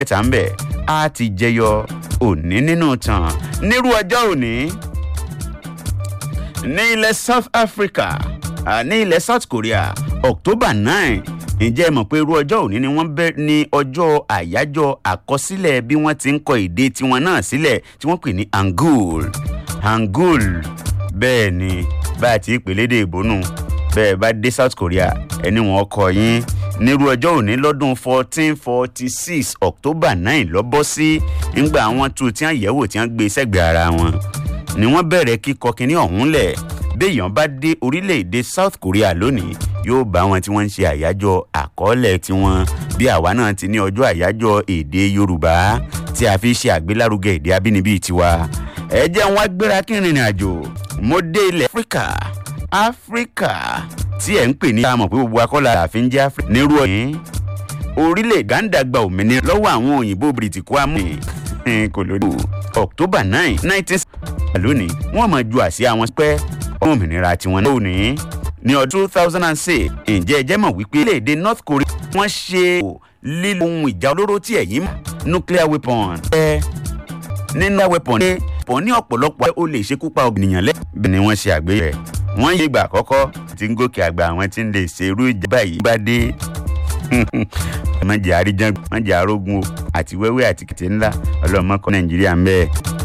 ẹ̀ta ń bẹ̀ á ti jẹyọ òní nínú tàn nírú ọjọ́ òní ní ilẹ̀ south africa ní ilẹ̀ south korea october nine ǹjẹ́ ẹ mọ̀ pé irú ọjọ́ òní ni wọ́n bẹ́ ní ọjọ́ àyájọ́ àkọsílẹ̀ bí wọ́n ti ń kọ èdè tiwọn náà sílẹ̀ tí wọ́n pè ní hangul hangul bẹ́ẹ̀ ni bá a ti pèlédè ìbónú bẹ́ẹ̀ bá dé south korea ẹni wọn kọ yín nírú ọjọ́ òní lọ́dún fourteen forty six october nine lọ́bọ́ sí ńgbà àwọn tó tí wọ́n yẹ̀wò tí wọ́n gbé sẹ́gbẹ̀ẹ́ ara wọn ni wọ́n bẹ̀rẹ̀ kíkọ kínní ọ̀hún lẹ̀ béèyàn bá dé orílẹ̀-èdè south korea lónìí yóò bá wọn tí wọ́n ń ṣe àyájọ́ àkọọ́lẹ̀ tiwọn bí àwa náà ti ní ọjọ́ àyájọ́ èdè yorùbá tí a fi ṣe àgbélárugẹ èdè abínibí tiwa ẹ jẹ́ wọn gbéra kí n rìnrìn àjò mo dé ilẹ̀ áfíríkà áfíríkà tí ẹ̀ ń pè ní àmọ̀ pé gbogbo akọ́lá àfin jẹ́ áfíríkà nírú ọ̀yìn orílẹ̀ gánda gba òmìnira lọ́wọ́ àwọn òyìnbó bìrìtìkú amú kò lóde october nine nineteen lónìí wọ́n máa ju àsíá wọn pẹ́ òmìnira tiwọn náà ní ní ọdún two thousand and six ǹjẹ́ ẹ jẹ́ mọ̀ wípé orílẹ̀-èdè north korea wọ́n ṣe lílo ohun ìjà olóró tí ẹ̀yìn mọ̀ nuclear weapon ẹ nínú weapon ní pọ̀ ní ọ̀pọ̀lọpọ̀ ó lè ṣekú pa ènìyàn lẹ́ bẹ́ẹ̀ ni wọ́n ṣe àgbéyẹ̀ wọ́n yé ìgbà àkọ́kọ́ tí ń gòkè àgbà àwọn tí ń lè ṣe irú ìjà báyìí bá dé má jẹ́ àríjàn má jẹ́ àrógun o àti wẹ́wẹ́ àti kìtì ńlá ọlọ́mọkọ nàìjíríà ń bẹ́ẹ̀.